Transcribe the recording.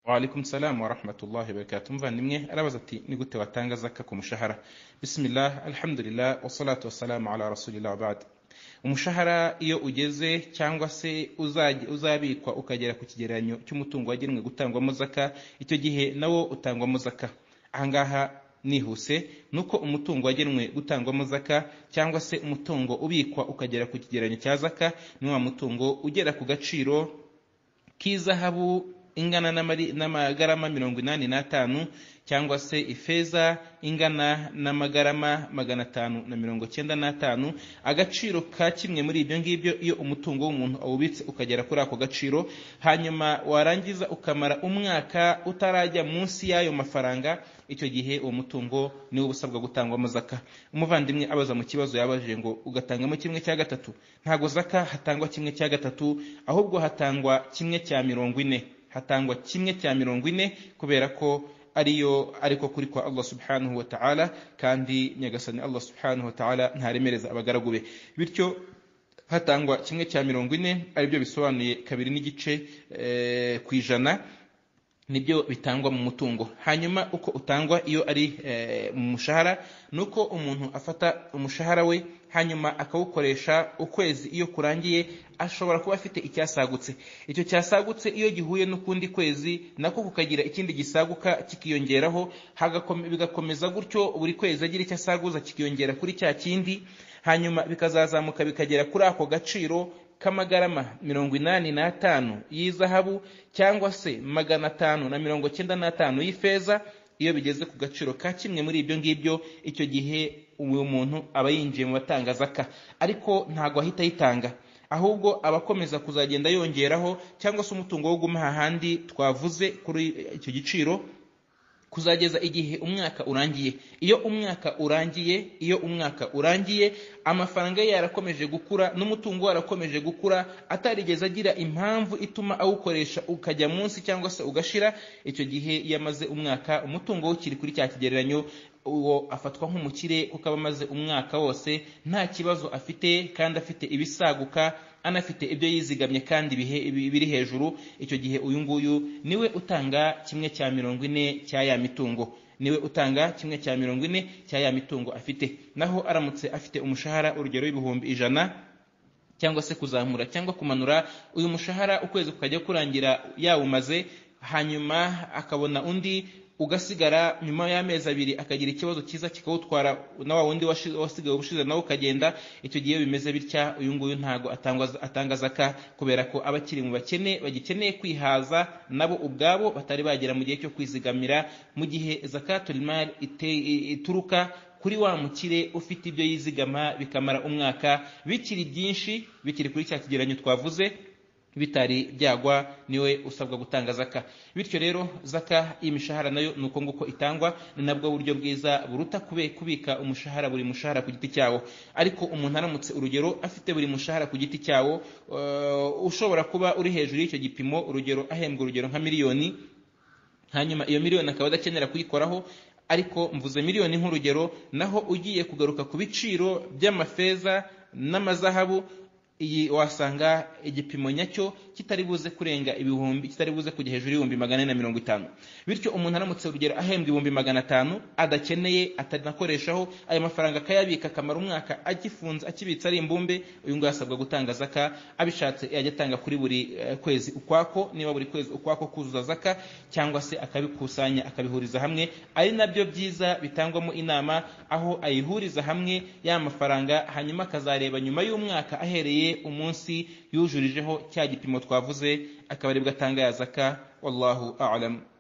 Waalaikum salam wa rahmatullahi wa barakatuh. Muvandimwe arabaza ati ni gute watanga zaka ku mushahara? Bismillah, alhamdulillah, wassalatu wassalamu ala rasulillah wa ba'd. Umushahara iyo ugeze cyangwa se uzaj- uzabikwa ukagera ku kigereranyo cy'umutungo wagenwe gutangwamo zaka, icyo gihe nawo utangwamo zaka. Ahangaha nihuse nuko umutungo wagenwe gutangwamo zaka cyangwa se umutungo ubikwa ukagera ku kigereranyo cya zaka ni wa mutungo ugera ku gaciro k'izahabu ingana n'amari- n'amagarama mirongo inani n'atanu cyangwa se ifeza ingana n'amagarama magana atanu na mirongo cyenda n'atanu agaciro ka kimwe muri ibyo ngibyo iyo umutungo w'umuntu awubitse ukagera kuri ako gaciro hanyuma warangiza ukamara umwaka utarajya munsi y'ayo mafaranga icyo gihe uwo mutungo niwo uba usabwa gutangwamo zaka umuvandimwe abaza mu kibazo yabajije ngo ugatangamo kimwe cya gatatu ntabwo zaka hatangwa kimwe cya gatatu ahubwo hatangwa kimwe cya mirongo ine hatangwa kimwe cya mirongo ine kubera ko ariyo ariko kuri kwa Allah subhanahu wa ta'ala kandi nyagasani Allah subhanahu wa ta'ala ntaremereza abagaragu be bityo hatangwa kimwe cya mirongo ine aribyo bisobanuye kabiri n'igice eh, ku ijana nibyo bitangwa mu mutungo hanyuma uko utangwa iyo ari eh, mu mushahara ni uko umuntu afata umushahara we hanyuma akawukoresha ukwezi iyo kurangiye ashobora kuba afite icyasagutse icyo cyasagutse iyo gihuye n'ukundi kwezi nako kukagira ikindi gisaguka kikiyongeraho hagakome- bigakomeza gutyo buri kwezi agira icyo asaguza kikiyongera kuri cya kindi hanyuma bikazazamuka bikagera kuri ako gaciro k'amagarama mirongo inani n'atanu y'izahabu cyangwa se magana atanu na mirongo cyenda n'atanu y'ifeza iyo bigeze ku gaciro ka kimwe muri ibyo ngibyo icyo gihe uwo muntu aba yinjiye mu batanga zaka ariko ntabwo ahita ayitanga ahubwo aba akomeza kuzagenda yongeraho cyangwa se umutungo wo gumaha ahandi twavuze kuri icyo giciro kuzageza igihe umwaka urangiye iyo umwaka urangiye iyo umwaka urangiye amafaranga ye yarakomeje gukura n'umutungo warakomeje gukura atarigeze agira impamvu ituma awukoresha ukajya munsi cyangwa se ugashira icyo gihe iyo amaze umwaka umutungo we ukiri kuri cya kigereranyo uwo afatwa nk'umukire kuko aba amaze umwaka wose nta kibazo afite kandi afite ibisaguka anafite ibyo yizigamye kandi bihe- bi- biri hejuru icyo gihe uyu nguyu niwe utanga kimwe cya mirongo ine cya ya mitungo niwe utanga kimwe cya mirongo ine cya ya mitungo afite naho aramutse afite umushahara urugero w'ibihumbi ijana cyangwa se kuzamura cyangwa kumanura uyu mushahara ukwezi kukajya kurangira yawumaze hanyuma akabona undi ugasigara nyuma y'amezi abiri akagira ikibazo cyiza kikawutwara na wa wundi washi- wasigaye ubushize nawe ukagenda icyo gihe bimeze bitya uyu nguyu ntabwo atangwa- atanga zaka kubera ko aba akiri mu bakene bagikeneye kwihaza nabo ubwabo batari bagera mu gihe cyo kwizigamira mu gihe zakatul mal ite- ituruka kuri wa mukire ufite ibyo yizigama bikamara umwaka bikiri byinshi bikiri kuri cya kigereranyo twavuze bitari byagwa niwe usabwa gutanga zaka bityo rero zaka y'imishahara nayo ni uko nguko itangwa ni nabwo buryo bwiza buruta kube kubika umushahara buri mushahara ku giti cyawo ariko umuntu aramutse urugero afite buri mushahara ku giti cyawo eh, ushobora kuba uri hejuru y'icyo gipimo urugero ahembwa urugero nka miliyoni hanyuma iyo miliyoni akaba adakenera kuyikoraho ariko mvuze miliyoni nk'urugero naho ugiye kugaruka ku biciro by'amafeza n'amazahabu iyi wasanga igipimo nyacyo kitari buze kurenga ibihumbi kitari buze kujya hejuru y'ibihumbi magana ane na mirongo itanu bityo umuntu aramutse urugero ahembwa ibihumbi magana atanu adakeneye atanakoreshaho ayo mafaranga akayabika akamara umwaka agifunze akibitse ari imbumbe uyu nguyu asabwa gutanga zaka abishatse yajya atanga kuri buri eh, kwezi ukwako niba buri kwezi ukwako kuzuza zaka cyangwa se akabikusanya akabihuriza hamwe ari nabyo byiza bitangwamo inama aho ayihuriza hamwe ya mafaranga hanyuma akazareba nyuma y'umwaka ahereye umunsi yujurijeho cya gipimo twavuze akabarebwa atanga ya zaka wallahu a'lam